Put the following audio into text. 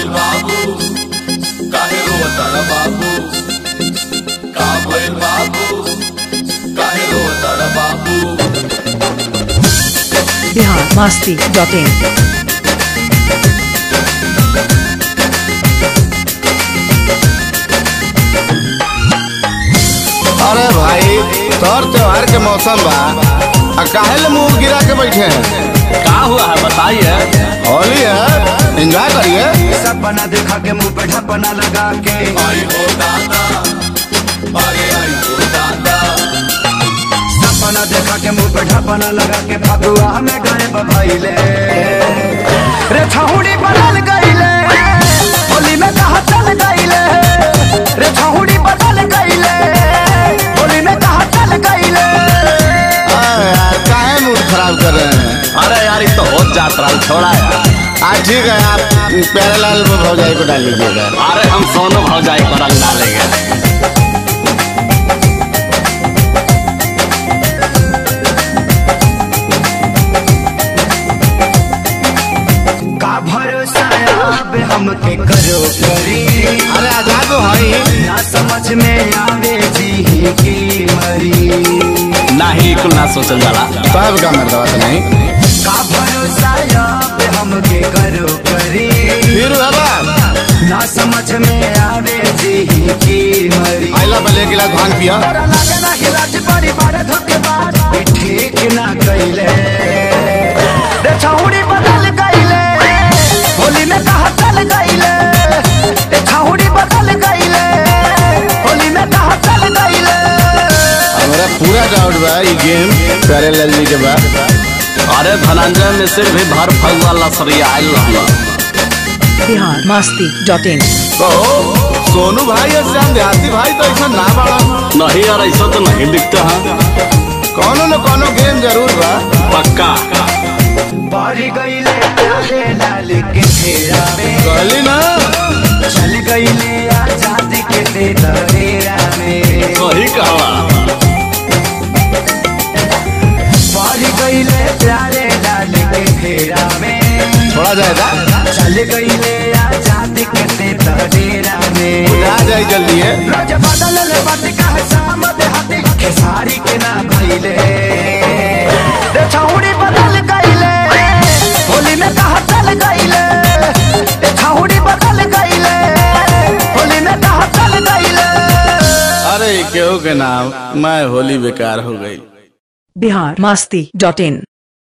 भइल बाबू काहे रोतार बाबू का भइल बाबू काहे रोतार बाबू बिहार मस्ती डॉट इन अरे भाई तोर त्योहार के मौसम बा आ काहे ले मुंह गिरा के बैठे हैं का हुआ है बताइए होली है एंजॉय करिए सपना देखा के मुंह पे ढपना लगा के आई हो दादा अरे आई हो दादा सपना देखा के मुंह पे ढपना लगा के फगुआ में गए बभाईले रे छहुड़ी बदल गईले होली में कहा चल गईले रे छहुड़ी बदल गईले होली में कहा चल गईले अरे यार काहे मूड खराब कर रहे हैं अरे यार ये तो हो जात रहा छोड़ा यार हाँ ठीक है आप प्यारेलाल भौजाई को डाल लीजिएगा अरे हम सोनू भौजाई को रंग डालेंगे का भरोसा अब हमके करो करी अरे आजाद हो भाई ना समझ में आवे जी की मरी नहीं कुल ना सोचल जाला सब का मर्दवा तो नहीं का भरोसा अब हमके करो करी फिर बाबा ना समझ में आवे जी की मरी आइला भले गिलास भांग पिया तोरा लागे ना कि राज बड़ी बड़े धोखेबाज ई ठीक ना कइले रे छौड़ी बदल गइले होली में कहा चल गइले रे छौड़ी बदल गइले होली में कहा चल गइले हमारा पूरा डाउट बा ये गेम प्यारेलाल जी के बा अरे धनंजय मिश्र भी भर फगुआ लसरिया आयल रहला बिहार मस्ती डॉट इन कहो सोनू भाई और श्याम देहाती भाई तो ऐसा ना बड़ा नहीं यार ऐसा तो नहीं दिखता है कोनो न कोनो गेम जरूर बा पक्का बारी गइले प्यारे लाल के फेरा में कहली ना चल गइले आजादी के दे दरेरा में वही कहवा बारी गइले प्यारे लाल के फेरा में थोड़ा जाएगा चल गइले आजादी के दे दरेरा में आ जाए जल्दी है रोज बदल ले बात कहे शाम देहाती खेसारी के ना भइले रे छौड़ी बदल गइले होली में कहा चल गइले रे छौड़ी बदल गइले होली में कहा चल गइले अरे केहू के नाम मैं होली बेकार हो गई बिहार मस्ती डॉट इन